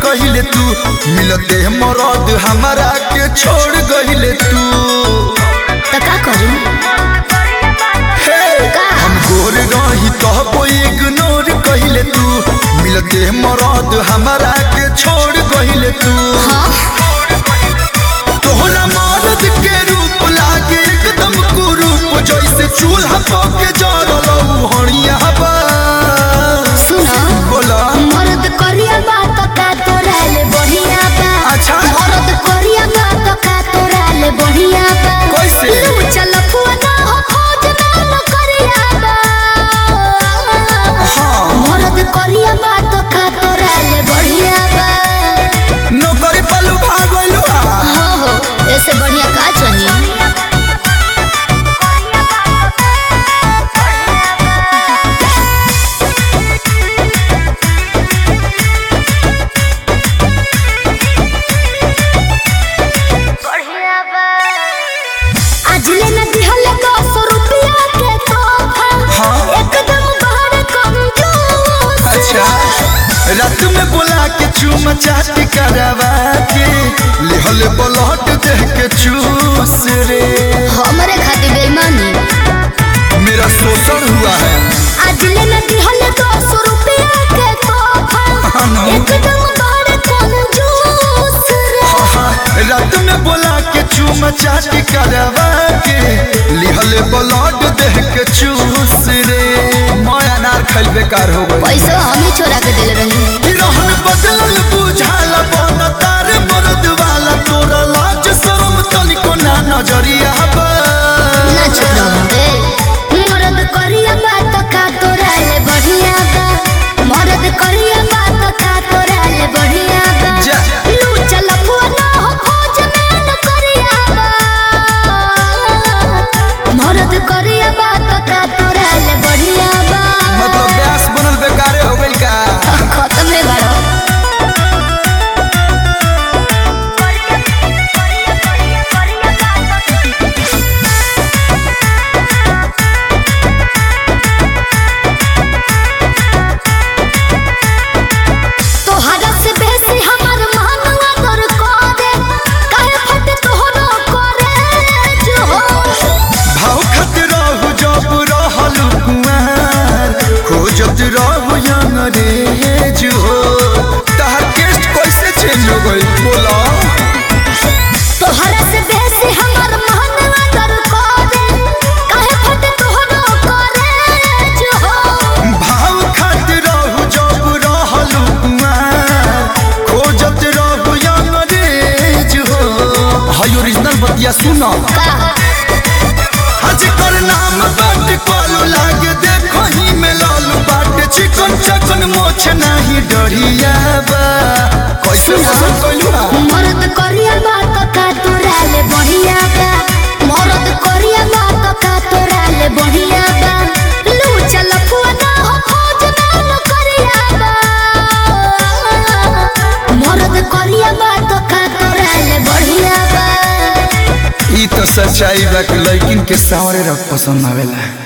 कहिले तू मिलते मरद हमारा के छोड़ गहिले तू तो का करी हे का? हम गोर रही तो इग्नोर कहिले तू मिलते मरद हमारा के छोड़ गहिले तू हाँ तोहरा मरद के रूप लागे एकदम कुरूप जैसे चूल्हा पके जरल हणिया बा सुनो बोला मरद करिया बात का तोरा ले बढ़िया बा अच्छा। मरद करिया बात का तोरा ले बढ़िया बा कैसे? लू चल पुआना हो खोज ना न करिया बा हाँ। मरद करिया बात का तोरा ले बढ़िया बा नौकरी पलू भागलू हो हो ऐसे बढ़िया का चाहिए आज ले न दिहले दस रुपया के तोहफा हाँ। एकदम बड़ कंजूस अच्छा रात में बोला के चूम चाट करवा के लिहल ब्लड देह के चूस रे हमरे खातिर बेईमानी मेरा शोषण हुआ है आज ले न दिहले दस रुपया के तोहफा हाँ ना। एकदम बड़ कंजूस रे हाँ, रात में बोला के चूम चाट करवा के लिहल ब्लड देह के चूस रे मैं अनार खैल बेकार हो गई पैसा हम ही छोड़ा के दिल रही रहन बदलल बुझाल बन तार मरद वाला तोरा लाज शरम तनिको ना नजरिया बा ना चुप रहो ए मरद करिया बात का तोरा ले बढ़िया बा मरद करिया बात का तोरा ले बढ़िया बा जा। लू चल पुआना हो खोज में न करिया बा मरद करिया बात का तोरा ले बढ़िया बा मतलब ब्यास बनल बेकारे हो गइल का खत्म है बड़ो तोहरा से बेसी हमर मानवा दर करे काहे फट तोहरो करे जो भाव खत रहू जब रहल कुआर खोजत रहू अंग्रेज हो तहार केस्ट कैसे चेंज हो गइल बोला तोहरा से बेसी हमर मानवा दर करे काहे फट तोहरो करे जो भाव खत रहू जब रहल कुआर खोजत रहू अंग्रेज हो हाय ओरिजिनल बतिया सुना का हज कर नाम बाट कॉलू लागे देखो ही में लालू बाट चिकन चकन मोछ नहीं डरिया बा कैसे पसंद कइलू हा मरद करिया बात का तोरा ले बढ़िया बा मरद करिया बात का तोरा ले बढ़िया बा लू चल पुआना हो खोज ना न करिया बा मरद करिया बात का तोरा ले बढ़िया बा ई तो सच्चाई बा कि लड़किन के सावरे रख पसंद आवेला